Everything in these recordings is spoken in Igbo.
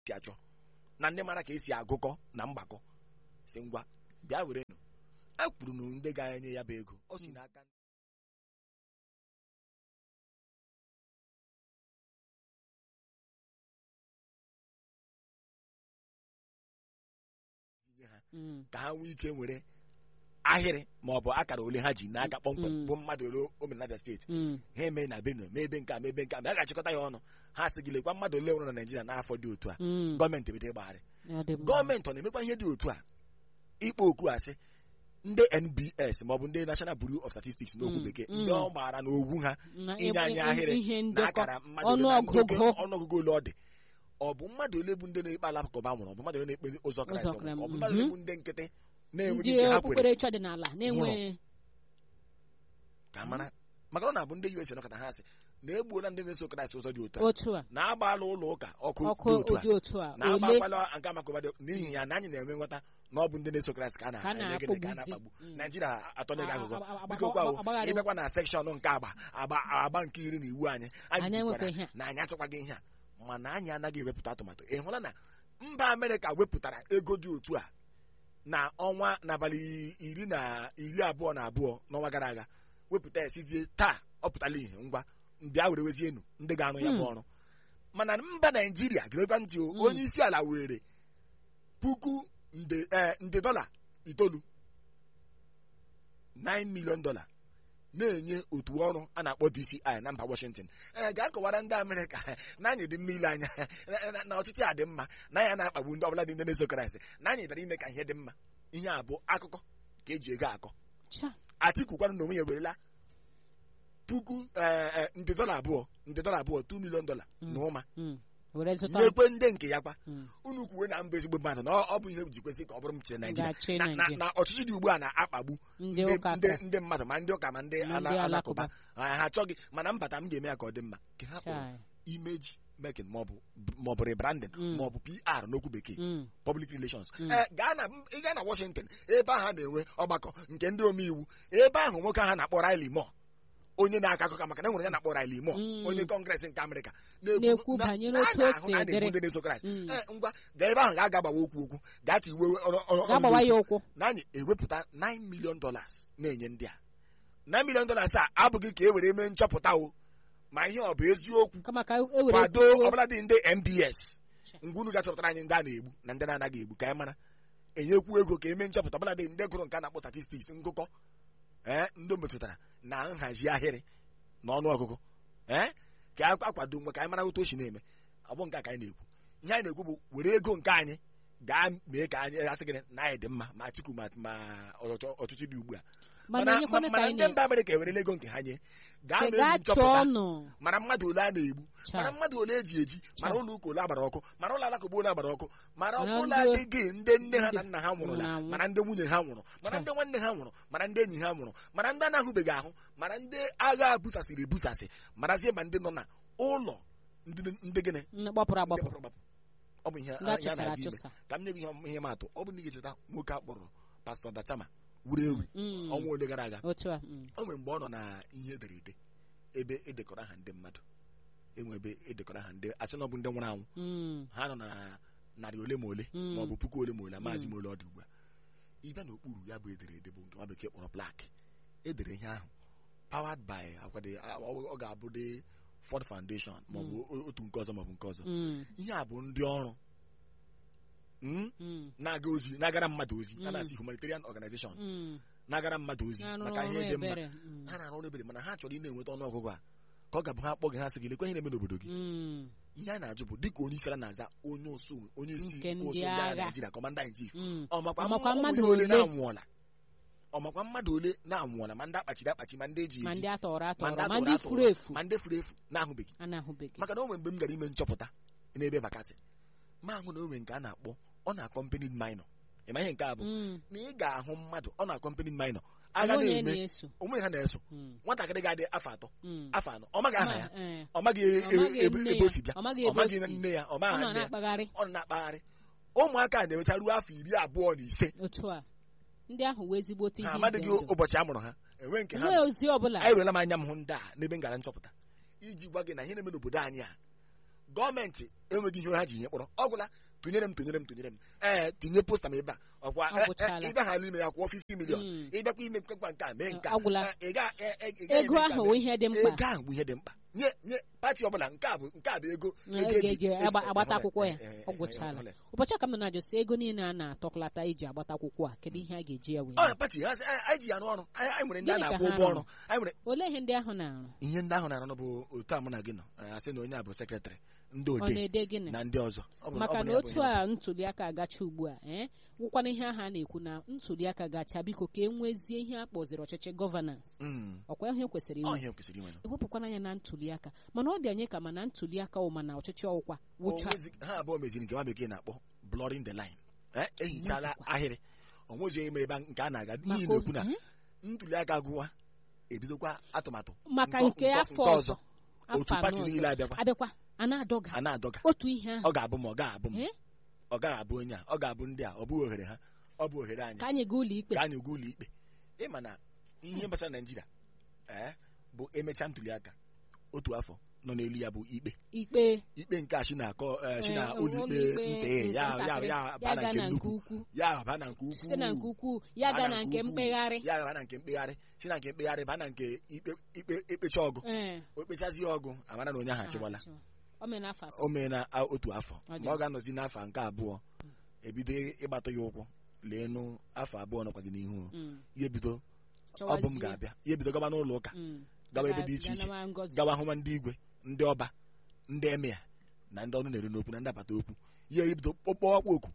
esi achọ na ndị mara ka esi agụkọ na mgbakọ si ngwa bịa were nụ a kwuru na ndị ga-enye ya bụ ego ọ si n'aka tinye ha Mm. ka ha nwee ike nwere ahịrị ma ọ bụ akara ole ha ji n'aka kpọmkwem Mm. bụ mmadụ ole o mere na Abia steeti Mm. ha eme na benue ma ebe nke a ma ebe nke a ma a ga-achịkọta ya ọnụ ha sị gị lekwa mmadụ ole nwụrụ na naijiria n'afọ dị otu a Mm. gọọmenti ebido ịgbagharị Ọ dị mma. gọọmenti ọ na-emekwa ihe dị otu a ịkpọ oku asị ndị nbs maọbụ ndị national bureau of statistics n'okwu Mm, bekee mm. ndị ọ gbara n'ogwu ha Na inye ebe- anyị ebe- ahịrị ihe na ndekọ akara mmadụ ole na ọnụọgụgụ. ndekọ ọnụọgụgụ ole ọ dị ọ bụ mmadụ ole bụ ndị na-ekpe alakụba nwụrụ ọ bụ mmadụ ole na-ekpe ụzọ kraịst Ụzọ nwụrụ Kraịst, ọ bụ mmadụ ole mhm. bụ ndị nkịtị na-enweghị ndị ike ha kwere okpukperechi ọdịnala na-enweghị ka mara maka na ọ na-abụ ndị us nọkọta ha sị na egbuola ndị na-eso kraịst ụzọ dị otu a otu a na agbaala ụlọ ụka ọkụ ọkụ dị otu a ụdị otu a na ole agbakwala nke amakụba dị n'ihi ya na anyị na-enwe nghọta na ọ bụ ndị na-eso kraịst ka a Ka a na-eme gịnị ka a na-akpagbuzi. na-akpagbu Mm. naijiria atọnyeghị agụgọ A- a- a- biko kwa o, agbagharị- ịbịakwa na sekshọn nke agba agba agba nke iri na iwu anyị anyị Anyị enwekwa kwukwara ihe a. na anyị achọkwaghị ihe a mana anyị anaghị ewepụta atụmatụ ị hụla na mba amerịka wepụtara ego dị otu a na ọnwa n'abalị iri na iri abụọ na abụọ n'ọnwa gara aga wepụta ya sizie taa ọ pụtala ihe ngwa bịa were wezie enu ndị ga-arụ ya bụ Hmm. ọrụ mana mba naijiria ga-emekwa ntị o Hmm. onye isi ala were puku nde eh, nde dọla itoolu 9 million dollar na-enye otu ọrụ a na-akpọ DCI na mba Washington ee ga-akọwara ndị Amerịka na anyị dị mma ile anya na- na- na ọchịchị a dị mma na anyị na-akpagbu ndị ọbụla dị ndị na-eso Kraịst na anyị bịara ime ka ihe dị mma ihe a bụ akụkọ ka eji ego akọ Cha. Atiku kwanụ na onwe ya werela puku eh, eh, nde dọla abụọ nde dọla abụọ 2 million dollar Mm. na ụma Mm. were zụta nyekwe ndị nke ya kwa Mm. unu kwuwe na mba ezigbo mmadụ na ọ ọ bụ ihe ji kwesị ka ọ bụrụ m chịrị Naijiria Ga-achị na- na Naịjirịa. na ọchịchị dị ugbu a na-akpagbu ndị ndị ụka ndị aka. ndị mmadụ ma ndị ụka ma ndị Ma ala- ndị alakụba alakụba. ha ha achọghị mana mbata m ga-eme ya ka ọ dị mma ka ha kpọrọ Chai. imeji making maọbụ maọbụ rebranding Mm. maọbụ PR n'okwu bekee Mm. public relations Mm. ee gaa na ị gaa na Washington ebe ahụ a na-enwe ọgbakọ nke ndị omeiwu ebe ahụ nwoke ahụ na-akpọ Riley Moore onye na-akọ akụkọ maka na enwere ya na-akpọ Riley Moore Mm. onye kọngres nke Amerịka Na-ekwu na- banyere na- a otu o na-ahụ si na a na-egbu edere. ndị na-eso Kraịst Mm. Ee, ngwa gaa ebe ahụ ga-aga gbawa okwu okwu gaa tiwe ọrụ- ọrụ- Gaa gbawa ọrụ- ya ụkwụ na anyị ewepụta 9 million dollars na-enye ndị a 9 million dollars a abụghị ka e were mee nchọpụta o ma ihe ọ bụ eziokwu kama ka e were kwado kwuo- ọbụladị ndị MBS ngwa unu ga-achọpụtara anyị ndị a na-egbu na ndị na-anaghị egbu ka anyị mara enyekwu ego ka eme nchọpụta ọbụladị ndị gụrụ nke a na-akpọ statistics ngụkọ ee ndị o metụtara na nhazi ahịrị na ọnụ ọgụgụ ee ka a akwado nwe ka anyị mara otu o si na-eme ọ bụ nke a ka anyị na-ekwu ihe anyị na-ekwu bụ were ego nke anyị gaa mee ka anyị asị gịnị na anyị dị mma ma Atiku ma ma ọchọ- ọchịchị dị ugbu a mana enyekwana ka mana anyị ndị na- mba Amerịka ewerela ego nke ha nye gaa Sị, mee gaa nchọpụta chọọ ọnụ mara mmadụ ole a na-egbu Cha. mara mmadụ ole eji eji mara ụlọ ụka ole agbara ọkụ mara ụlọ alakụba ole agbara ọkụ mara Mara ọbụla ndị- adịghị ndị nne ha na nna ha nwụrụla nwụrụ anwụ. mara ndị nwunye ha nwụrụ mara Cha. ndị nwanne ha nwụrụ mara ndị enyi ha nwụrụ mara ndị a na-ahụbeghị ahụ mara ndị agha busasịrị ebusasị marazie ma ndị nọ na ụlọ ndị ndị gịnị Nne gbapụrụ ndị agbapụ gbapụrụ agbapụ. ọ bụ ihe ndị ya achụsara na-aga ime achụsa ka m nye gị ihe- ihe maatụ ọ bụ na ị ga-echeta nwoke a kpọrọ pastọ Dachama wuru ewu Mm. ọnwa ole gara aga otu a mm. o nwere mgbe ọ nọ na ihe ederede ebe edekọrọ aha ndị mmadụ enwe ebe edekọrọ aha ndị asị na ọ bụ ndị nwụrụ anwụ Mm. ha nọ na narị ole ma ole Mm. ma ọ bụ puku ole ma ole maazị Mm. ma ole ọ dị ugbu a ịbịa n'okpuru ya bụ ederede bụ nke nwa bekee kpọrọ plak edere ihe ahụ powered by akwado ọ ga-abụ dị Ford Foundation ma ọ bụ otu nke ọzọ ma ọ bụ nke ọzọ Mm. ihe a bụ ndị ọrụ mm, Mm. na-aga ozi na-agara mmadụ ozi a Mm. na-asị humanitarian organization Mm. na-agara mmadụ ozi Na-arụ maka ọrụ ihe dị mma ebere. Mm. ha na-arụ ọrụ ebere mana ha chọrọ ị na-enweta ọnụ ọgụgụ a ka ọ ga-abụ ha kpọ gị ha sị gị lekwa ihe na-eme n'obodo gị Mm. ihe a na-ajụ bụ dịka onye isi ala na-aza onye osu onye isi Nke ndị ụsụ ndị agha agha. Naịjirịa kọmanda in chief Mm. ọmakwa Ọmakwa ụmụ mmadụ ihe ole ole? na-anwụọla ọmakwa mmadụ ole na-anwụọla ma ndị akpachiri akpachi ma ndị eji ma eji ndị atọrọ ma atọrọ ndị ma atụrụ ndị atụrụ, furu efu ma ndị furu efu na-ahụbeghị a na-ahụbeghị maka na o nwere mgbe m gara ime nchọpụta n'ebe bakasị ma ahụ na o nwere nke a na-akpọ ọ na-akọmpenid minor ịma ihe nke a bụ Mm. na ị ga-ahụ mmadụ ọ na-akọmpenid minor agha Onwe ya na-eme na-eso onwe ha na-eso Mm. nwatakịrị ga-adị afọ atọ Mm. afọ anọ ọ maghị aha ya Ma- eh. ọ maghị e- Ọ maghị e- ebe nne ebe o ya. si bịa Ọ maghị ọ ebe o maghị si. nne ya ọ ọ maghị nọ nne ya na-akpagharị ọ nọ na-akpagharị ụmụaka a na-enwecha ruo afọ iri abụọ na ise otu a ndị ahụ wee ezigbote ha ihe amadịghị ize ndụ. ụbọchị a mụrụ ha enwe nke ha enweghị ozi ọbụla anyị rụela m anya m hụ ndị a n'ebe m gara nchọpụta iji gwa gị na ihe na-eme n'obodo anyị a gọọmenti enweghị ihe ha ji nye kpọrọ ọ gwụla tụnyere m tụnyere m tụnyere m ee tinye posta m ebe a ọkwa Ọ gwụchala. ịbịa ha ime ya kwụọ 50 milion Mm. ịbịakwa ime mkpekpa nke a mee nke a Ọ gwụla. Eh, ị ga- eh, eh, ị gaghị ego eme nke a ahụ mee- wụ ihe dị mkpa ego ahụ bụ ihe dị mkpa nye nye pati ọbụla nke a bụ nke a bụ ego Na ego ego eji- eji eji- agba- agbata eh, akwụkwọ ya eh, eh, ọ eh, gwụchala eh, ụbọchị a ka m na-ajụ sị ego niile a na-atọkọlata iji agbata akwụkwọ a kedu ihe a ga-eji ya wee ọ pati ha sị, "Anyị- anyị ji ya n'ọrụ anyị anyị nwere ndị a Gịnị ka na-akwụ ha ụgwọ rụrụ? ọrụ anyị nwere olee ihe ndị ahụ na-arụ ihe ndị ahụ na-arụ bụ otu a mụ na gị nọ Eh, asị na onye a bụ sekretarị ndị ọ odee na-ede gịnị na ndị ọzọ Ọ bụ- ọ maka bụ na ya bụ otu ihe. a ntuli aka agacha ugbu a ee wụkwana ihe ahụ a na-ekwu na ntuli aka gacha biko ka e nwezie ihe a kpọziri ọchịchị gọvanans Mm. ọkwa ihe kwesịrị Ọ inwe ihe kwesịrị inwe nọ. ewepụkwana anya na ntuli aka mana ọ dị anyị ka ma na ntuli aka ụma na ọchịchị ọwụkwa O wụcha nwezi- ha abụọ meziri nke nwa bekee na-akpọ blurring the line Eh, ehichala Nwezikwa. ahịrị o nwezighị ime ebe nke a na-aga Maka n'ihi na-ekwu na o- eh? ntuli aka gụwa ebidokwa atụmatụ maka Nkọ- nke nkọ- afọ nke ọzọ otu afọ pati anọ niile ọzọ abịakwa abịakwa a na-adọga a na-adọga otu ihe ahụ ọ ga-abụ m ọ ga-abụ m Eh? ọ gaghị abụ onye a ọ ga-abụ ndị a ọ bụghị ohere ha ọ bụ ohere anyị ka anyị gaa ụlọ ikpe ka anyị gaa ụlọ ikpe ịma na ihe gbasara naijiria ee bụ emechaa ntuli aka otu afọ nọ n'elu ya bụ ikpe ikpe ikpe nke a shi na-akọ eh, shi na eh, ụlọ ikpe nte ya ya ntakịrị, ya ya ba na gaa nke na nke nnukwu ukwu ya ba na nke ukwu site na nke ukwu ya baa gaa na nke ukwu, mkpegharị ya ba na nke mkpegharị si na nke mkpegharị baa na nke ikpe ikpe ekpecha ọgụ ee o kpechazie ọgụ amara na onye ahụ achịwala o mere n'afọ asatọ. o mee na a- otu afọ Ọ dị ma ọ ga-anọzi n'afọ nke abụọ ebido ịgbatụ ya ụkwụ leenu afọ abụọ nọkwa gị n'ihu o. Mm. ya ebido ọ bụ m Chọwazie. ga-abịa ya ebido gaba n'ụlọ ụka Mm. gawa ebe Ga- dị iche ga iche nawa ngọzi. gawa hụma ndị igwe ndị ọba ndị emea na ndị ọnụ na-eru n'okwu na ndị abata okwu ya ebido kpọkpọ ọkpọ oku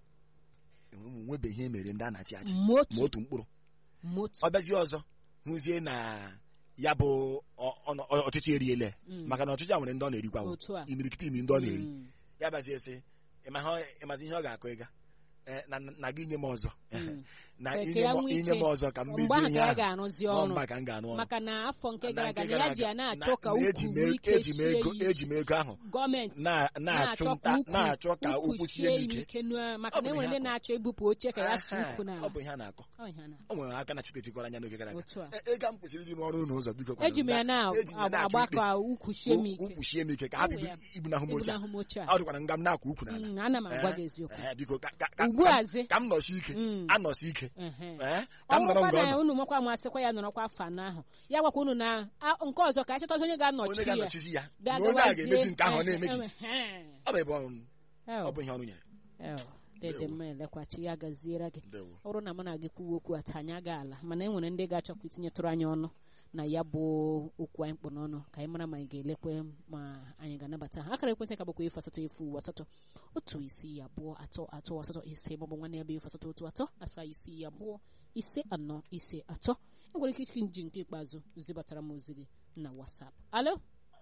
enwe m nwebeghị ihe mere ndị a na-achị achị ma motu otu mkpụrụ motu ọ bịazie ọzọ hụzie na ya bụ ọ- ọ- ọ- ọchịchị eriele Mm. maka na ọchịchị a nwere ndị ọ na-erikwa o. otu a imirikiti imi ndị ọ na-eri Mm. ya bịazie sị ịma ihe- ịmazi ihe ọ ga-akụ ịga Eh, na na gị nye m ọzọ Mm. na Ka- ka inye ya m nwee inye m ike. ọzọ ka m mgbe mezie ahụ ihe ka ya ahụ ga-arụzi Nọọ ọrụ mba ka m ga-arụ ọrụ maka na afọ nke Na gara nke aga na gara ya ji ya aga, na-achọ na- ka na eji ukwu m nwee ego- ike eji m sie ego ya eji m ego ahụ gọọmenti na- na-achụ na-achọ ka nta ukwu- na-achọ ka ukwu ụkwụ sie sie m ike ike n'u- maka Ọ na bụ enwere ihe ndị akọ. na-achọ ibupụ oche ka ya si ukwu Aha, n'ala ọ bụ ihe a na-akọ Ọ ihe a na- o nwere aka na chitetikọrọ anya n'oge gara aga otu a E- ego m kwesịrị iji n'ọrụ ụlọ ụzọ biko eji m ya Eji m ya na-achụ na-agba ikpe. ka ukwu sie m ike kwuchie m ike ka ha Ọ bụ bido ya. ibunahụ m oche a. ebunahụ m oche a ọ dịkwara nga m na-akwa ukwu n'ala Mm, ana m agwa Eh, gị eziokwu eh, biko ka- ka- ka- ugbu ka- a zi ka m nọsi ike Mm. anọsi ike ehe. Eh, ọ ka m nọrọ bụrụkwa nga ọ na nọ unu makwa amasịkwa ya nọrọkwa afọ anọ ahụ ya gwakwa unu na a- nke ọzọ ka achọtazi onye onye ga-anọchi ya ga-anọchizi ya na ga- onye a ga-emezi gawazie. nke ahụ ọ na-emeghị Ehe. ọ bụ ebe ọrụ m. Eh, ọ bụ ihe ọrụ nyere eh, dede mma elekwachi ya gaziere gị Ndewo. ọ bụrụ na mụ na gị kwuwa okwu ata anyị aga ala mana e nwere ndị ga-achọkwa itinyetụrụ anyị ọnụ na ya bụ okwu anyị kpụ n'ọnụ ka anyị mara ma anyị ga-elekwe ma anyị ga-anabata ha akara ekwentị ka bụkwa efu asatọ efu asatọ otu isii abụọ atọ atọ asatọ ise maọbụ nwanne ya bụ efu asatọ otu atọ asaa isii abụọ ise anọ ise atọ e nwere ike isi nji nke ikpeazụ zibatara m ozi gị na WhatsApp alo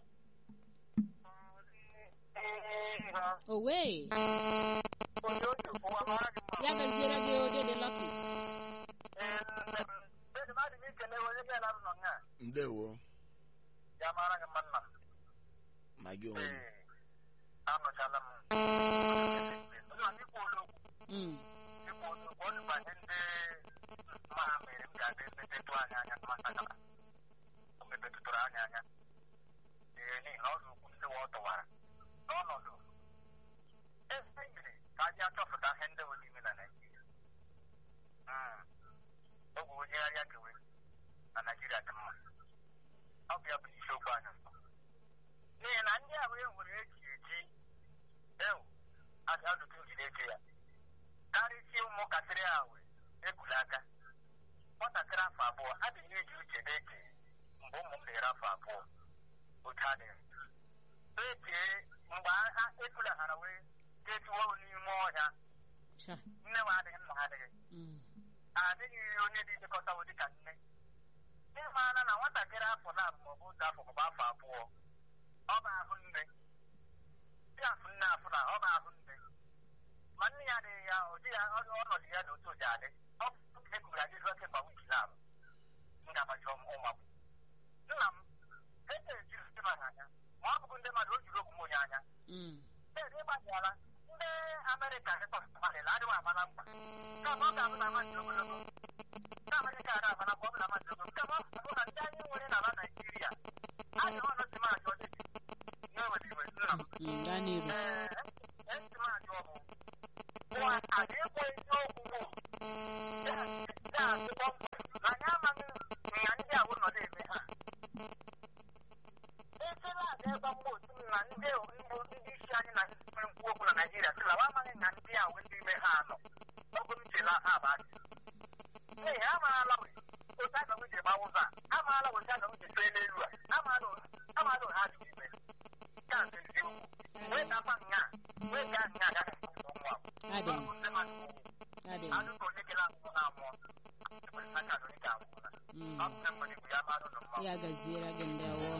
owe ya gaziere gị odede lọki ndewo ma gị onwe gị. anụchala m Mm, ịkpọ ozugbo ọ dịbanye ndị ma ha mere m ga-adị mepetụ anya anya masakala o mepetụtụrụ anya anya ee n'ihi na ọ dị ukwu ndị ọ tọwara n'ọnọdụ ebe nyere ka anyị achọpụta ihe ndị nwere ime na Naịjirịa oge onyegharịa kewe na Naịjirịa dị mma ọ bụ ya bụ isiokwu anyị n'ihi na ndị ahụ e nwere eji eji ewu ajụjụ njide eche ya karịsịa ụmụntakịrị ahụ egwula aka nwatakịrị afọ abụọ adịghị eji uche na-eche mgbe ụmụ m na-ere afọ abụọ otu adịghị echee mgbe agha ekulaghara wee detuo n'ime ọhịa cha, nne m adịghị nna ha adịghị mm, adịghị onye dị ilekọtawo dịka nne ịmaara na nwatakịrị afọ na-abụ maọbụ otu afọ maọbụ afọ abụọ ọ bụ ahụ nne dị afụ nne afụ na ọ bụ ahụ nne ma nne ya adịghị ya ọ dịghị ọ- ọnọdụ ya na otu ụdị adị ọ bụ ka ekuru adị ruo kemgbe wiki na abụ m ga-agbaji ụmụ m nna m ete ejiri ndị mmadụ anya ma ọ bụghị ndị mmadụ o jiri ogwu m onye anya mm, Ede ịgbajiala ndị Amerịka dịkọtụmalịla adịghị amala mkpa kama ọ ga-abụ na amasị ogologo ndị Amerịka ada amala mkpa ọ bụ na amasị ogologo kama ọ ga-abụ na ndị anyị nwere n'ala Naịjirịa adịghị ọnụ si maazị ọdịdị na-ewere iwe nna m Mm, gaa n'iru ee esi m ajụ ọbụ ụwa a ga-ekwe eziokwu bụ ya ya asịkwa mkpa na anyị amaghị na ndị ahụ nọ na-eme ha echere a ga-ebe mgbe otu na ndị mbụ ndị isi anyị na ndị nwere nkwu okwu na naijiria sịla wa amaghị na ndị ahụ ndị ime ha anọ ọ bụ m chela ha bụ asị ee amaala we otu aga m ji gba ụzọ a amaala otu aga m ji fee n'elu a amaala amaala ha dị ime ya bụ eziokwu wee dakwa nya wee gaa nya agaghị akwụkwọ nwa adị ọ bụ ndị mmadụ adị anụ ka onye kele akwụkwọ na-amụọ ekwere aka na onye ga-amụọ Mm. ọ bụ na mmadụ bụ ya mmadụ nọ mma ya gaziere gị ndị awọ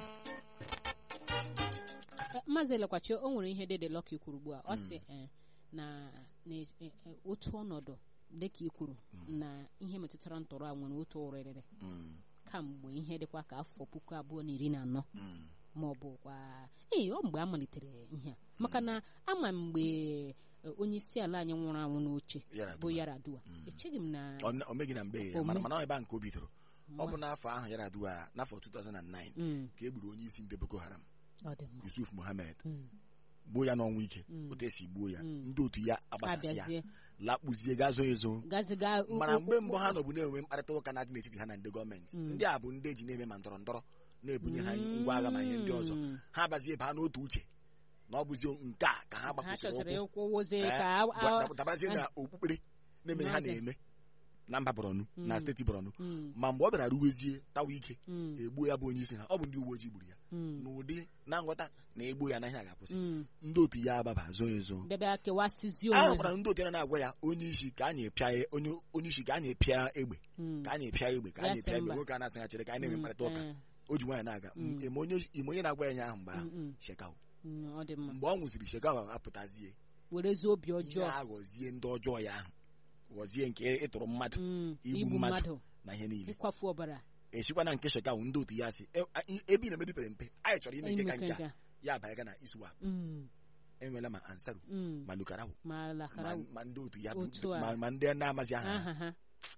maazị elekwachi o nwere ihe dede lọka kwuru ugbu a ọ sị eh, na na eh, eh, otu ọnọdụ dịka i kwuru na ihe metụtara ntọrọ a nwere otu ụrịrịrị Mm, kamgbe ihe dịkwa ka afọ puku abụọ na iri na anọ mm, ma ọ bụkwa ee ọ mgbe a malitere ihe a maka na ama mgbe eh, onye isi ala anyị nwụrụ anwụ n'oche Yar'Adua. bụ Yaradua echeghị m na Ọ- o meghị na mgbe ya O mana me- mana ọ ebe a nke o bidoro ọ bụ Nwa. n'afọ ahụ Yaradua n'afọ 2009 Mm, ka e gburu onye isi ndị Boko Haram ọ dị mma Yusuf Mohammed Mm, gbuo ya n'ọnwụ ike Mm. otu esi gbuo ya Mm. ndị otu ya agbasasị ya abịazie lakpuzie gazo ezo gaziga mana mgbe mbụ ha nọbụ na-enwe mkparịta ụka na-adị n'etiti ha na ndị gọọmenti Mm. ndị a bụ ndị eji na-eme ma ndọrọ ndọrọ na-ebunye ha ngwa agha ma ihe ndị ọzọ Mm. ha bazie baa n'otu uche na ọ bụzi nke a ka ha ha gbapụsịrị chọtara ụkwụ ịkwụwozie Eh, ka a- a- dab- dabarazie na okpukpere na-eme ha N'oge. na-eme na mba Borno na Mm. steeti Borno Mm, ma mgbe ọ bịara ruwezie tawa ike mm, egbuo ya bụ onye isi ha ọ bụ ndị uwe ojii gburu ya mm, n'ụdị na nghọta na egbuo ya anaghị aga-akwụsị mm. ndị otu ya agbaba zoo ezo bịabịa kewasịzi a onwe hụkwara ha ndị otu ya na-agwa ya onye isi ka anyị pịa ya- onye onye isi ka anyị pịa egbe Mm, ka anyị pịa egbe ka Ya anyị sị pịa egbe mba. nwoke a na-asịghachiri ka anyị na-enwe mm, mkparịta ụka eh, o ji nwaanyị na-aga Mm. ime onye ime onye na-agwa ya nya ahụ mgbe ahụ mm, mm, shekau mm, ọ dị mma mgbe ọ nwụsịrị shekau apụtazie werezi obi ihe ọjọọ a ghọzie ndị ọjọọ ya ahụ ghọzie nke ịtụrụ mmadụ Mm, igbu igbu mmadụ. mmadụ na ihe niile ịkwafu ọbara esikwa na nke shekau ndị otu ya si "E- a- ebe ị na-emedipere mpe anyị chọrọ ime nke ka ime nke a nke a. ya abanye na iswap Mm, enwela ma ansaru mm, ma lukarawu ma ma lakara ma ndị otu ya Otu bụ a. ma- ma ndị na-amazi aha ha. aha ha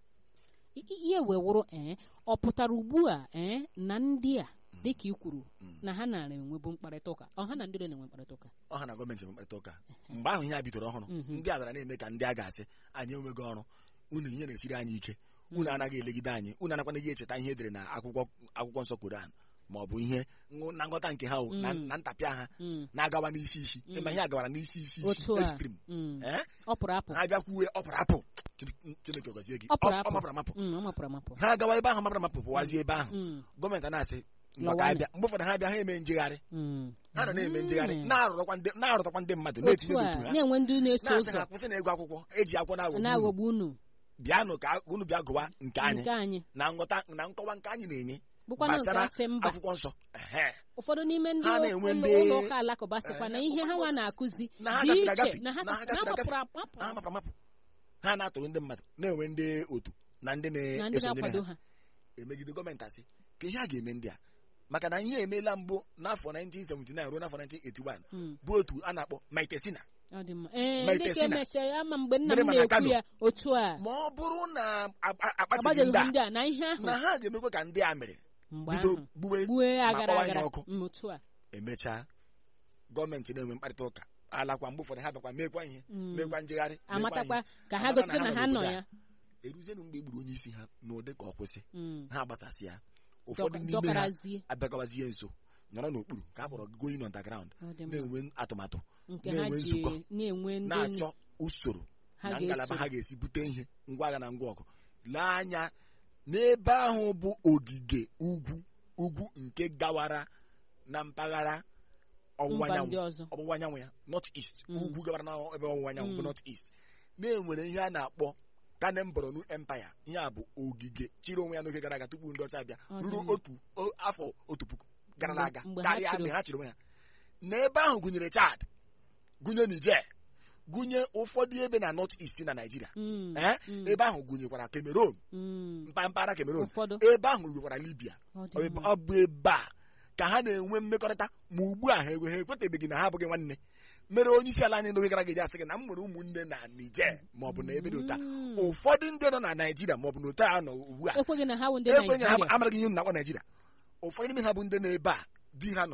I- i- ihe wee wụrụ ee ọ pụtara ugbu a ee na ndị a dịka i kwuru Mm. na ha nara enwebu mkparịta ụka ọ ha na ndị na-enwe mkparịta ụka ọha na gọọmenti mkparịta ụka mgbe ahụ ihe a bidoro ọhụrụ Mhm. ndị a bịara na-eme ka ndị a ga-asị anyị enweghị ọrụ unu ihe na-esiri anyị ike unu anaghị elegide anyị unu anakwanaghị echeta ihe edere na akwụkwọ akwụkwọ nsọ koran ma ọ bụ ihe ngụ- na nghọta nke ha o, na Mm. na ntapịa ha Mm, na-agawa n'isi isi Mm. ịma ihe agawara n'isi isi isi otu a extreme mm, Eh? ọ pụrụ apụ ha bịakwuwe ọ pụrụ apụ Chineke- Chineke gọzie gị Ọ pụrụ Ọ- apụ. ọ mapụrụ amapụ Mm, ọ mapụrụ amapụ ha agawa ebe ahụ mapụrụ amapụ pụwazie ebe ahụ Mm, gọọmenti a na-asị Lọwanụ. maka abịa mgbe ụfọdụ ha bịa ha eme njegharị mm. ha nọ na-eme njegharị Mm. na-arụrụkwa ndị na-arụtakwa ndị mmadụ na-etinye otu a n'otu ha na-enwe ndị na-eso na-asị ụzọ ha kwụsị na ego akwụkwọ eji akwụkwọ na-aghọgbu unu. na-aghọgbu unu bịanụ ka unu bịa gụwa nke anyị nke anyị na nghọta na nkọwa nke anyị na-enye bụkwanụ nke gbasara asị mba akwụkwọ nsọ Ehe. ụfọdụ n'ime ndị Ha na-enwe ụlọ ndị- ụlọ ụka alakụba sịkwa na Eh, ihe ha ụfọdụ nwa ọzọ- na-akụzi na ha dị gafere iche agafe, na ha na ha ha gafere agafe. mapụrụ amapụ ha mapụrụ amapụ ha na-atụrụ ndị mmadụ na-enwe ndị otu na ndị na ndị na-esonyere na-akwado ha ha emegide gọọmenti asị ka ihe a ga-eme ndị a maka na ihe emeela mbụ n'afọ 1979 ruo n'afọ 1981 Mm, bụ otu a na-akpọ maitesina ọ dị mma ee Ma ndị ka Testina. emechara ama mgbe nna Mere m ma na na-ekwu Kano. ya otu a ma ọ bụrụ na a- a- akpachighị ndị agbadoghị a ndị a na ihe ahụ na ha ga-emekwa ka ndị a mere mgbe bido ahụ gbuwe gbue ma agara kpọwa ihe agara ọkụ. Mm, otu a emechaa gọọmenti na-enwe mkparịta ụka alakwa mgbe ụfọdụ ha bịakwa mekwa ihe Mm. mekwa njegharị mekwa amatakwa ihe. ka ha Amata gote na nọ ha nọ n'obodo a. ya eruzienụ mgbe e gburu onye isi ha n'ụdị ka ọ kwụsị Mm, ha gbasasị ya ụfọdụ dọka- n'ime ha dọkarazie abịagawazie nso nọrọ n'okpuru ka a kpọrọ going underground ọ dị mma na-enwe atụmatụ nke ha na-enwe ji nzukọ, na-enwe ndị na-achọ usoro ha na ngalaba ga-eso ha ga-esi bute ihe ngwa agha na ngwa ọgụ lee anya n'ebe ahụ bụ ogige ugwu ugwu nke gawara na mpaghara ọwụwa mba anyanwụ ndị ọzọ ọwụwa anyanwụ ya north east Mm. ugwu gabara na ebe ọwụwa anyanwụ bụ Mm. north east na-enwere ihe a na-akpọ kanem boronu empire ihe a bụ ogige chịrị onwe ya n'oge gara aga tupu ndị ọcha abịa Ọ dị ruru mma. otu o- afọ otu puku gara Mgbe- aga mgbe ha karịa chịrị- mgbe ha chịrị onwe ha n'ebe ahụ gụnyere chad gụnye niger gụnye ụfọdụ ebe na north east na naijiria Mm, ee mm, ebe ahụ gụnyekwara cameroon mm, mpa- mpaghara cameroon ụfọdụ ebe ahụ ruwekwara libya ọ dị mma. ọ bụ ebe a ka ha na-enwe mmekọrịta ma ugbu a ha enwe ha ekwetebeghị na ha abụghị nwanne mere onye isi ala anyị n'oge gara aga eji asị gị na m nwere ụmụnne na Niger ma ọ bụ na ebe dị ụta Mm. ụfọdụ ndị nọ na Naijiria ma ọ bụ na otu a nọ ugbu a ekweghị na ha wụ ndị ekwenye ha Naịjirịa amaraghị ihe na-akpọ Naijiria ụfọdụ n'ime ha bụ ndị nọ ebe a di ha nọ na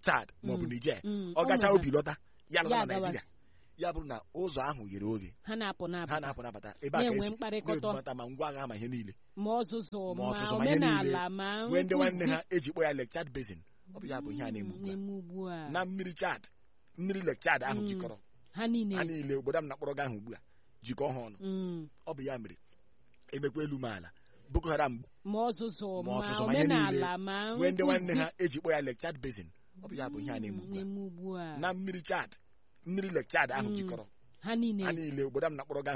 chad maọbụ Mm. niger Mm, ọ gacha ụmụ obi lọta ya lọta Ya na agawa. naijiria ya bụrụ na ụzọ ahụ ghere oghe ha na-apụ ha na-apụ na-apụ nabata ebe a ka na-enwe esi mkparịkọta na-ebubata ma ngwa agha ma ihe niile ma ọzụzụ Ma ma ọzụzụ, ma ihe omenala niile. ma nwee ndị nwanne nkụzi. ha eji kpọ ya lake chad basin ọ bụ ya bụ ihe a na-eme ugbu a na-eme ugbu a na mmiri chad mmiri lake chad ahụ Mm. jikọrọ ha ha niile niile obodo m na-akpọrọ gị ahụ ugbu a jikọọ ha ọnụ Mm. ọ bụ ya mere emekwa elu m ala boko haram ma ọzụzụ Ma ma ọzụzụ, ma ihe niile. omenala ma nwee ndị nwanne nkụzi. ha eji kpọ ya lake chad basin ọ bụ ya bụ ihe a na-eme ugbu a na-eme ugbu a na mmiri chad mmiri lake chad ahụ Mm. jikọrọ ha niile ha niile obodo m na-akpọrọ gị ahụ